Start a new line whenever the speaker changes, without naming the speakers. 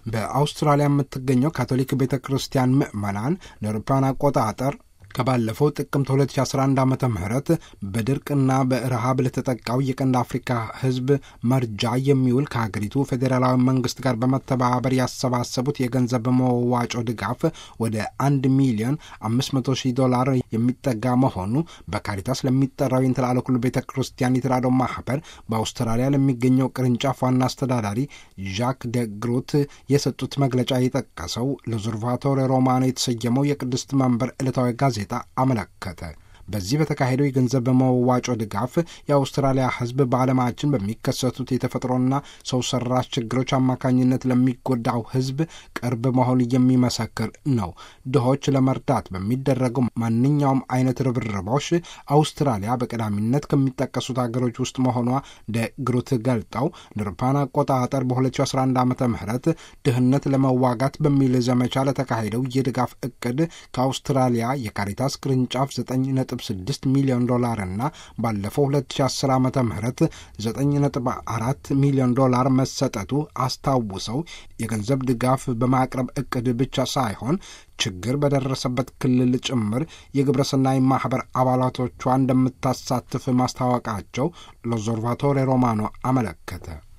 በአውስትራሊያ የምትገኘው ካቶሊክ ቤተ ክርስቲያን ምዕመናን ለአውሮፓውያን አቆጣጠር ከባለፈው ጥቅምት 2011 ዓ ም በድርቅና በረሃብ ለተጠቃው የቀንድ አፍሪካ ሕዝብ መርጃ የሚውል ከሀገሪቱ ፌዴራላዊ መንግስት ጋር በመተባበር ያሰባሰቡት የገንዘብ መዋጮ ድጋፍ ወደ 1 ሚሊዮን 500 ሺህ ዶላር የሚጠጋ መሆኑ በካሪታስ ለሚጠራው የእንትላለ ኩሉ ቤተ ክርስቲያን የተራድኦ ማህበር በአውስትራሊያ ለሚገኘው ቅርንጫፍ ዋና አስተዳዳሪ ዣክ ደግሩት የሰጡት መግለጫ የጠቀሰው ለዙርቫቶሬ ሮማኖ የተሰየመው የቅድስት መንበር ዕለታዊ ጋዜጣ አመለከተ። በዚህ በተካሄደው የገንዘብ መዋጮ ድጋፍ የአውስትራሊያ ሕዝብ በዓለማችን በሚከሰቱት የተፈጥሮና ሰው ሰራሽ ችግሮች አማካኝነት ለሚጎዳው ሕዝብ ቅርብ መሆን የሚመሰክር ነው። ድሆች ለመርዳት በሚደረገው ማንኛውም አይነት ርብርቦች አውስትራሊያ በቀዳሚነት ከሚጠቀሱት ሀገሮች ውስጥ መሆኗ ደግሩት ገልጠው ንርፓን አቆጣጠር በ2011 ዓ ም ድህነት ለመዋጋት በሚል ዘመቻ ለተካሄደው የድጋፍ እቅድ ከአውስትራሊያ የካሪታስ ቅርንጫፍ 9 6 ሚሊዮን ዶላር እና ባለፈው 2010 ዓ ም 9.4 ሚሊዮን ዶላር መሰጠቱ አስታውሰው የገንዘብ ድጋፍ በማቅረብ እቅድ ብቻ ሳይሆን ችግር በደረሰበት ክልል ጭምር የግብረሰናይ ማኅበር አባላቶቿ እንደምታሳትፍ ማስታወቃቸው ሎዞርቫቶሬ ሮማኖ አመለከተ።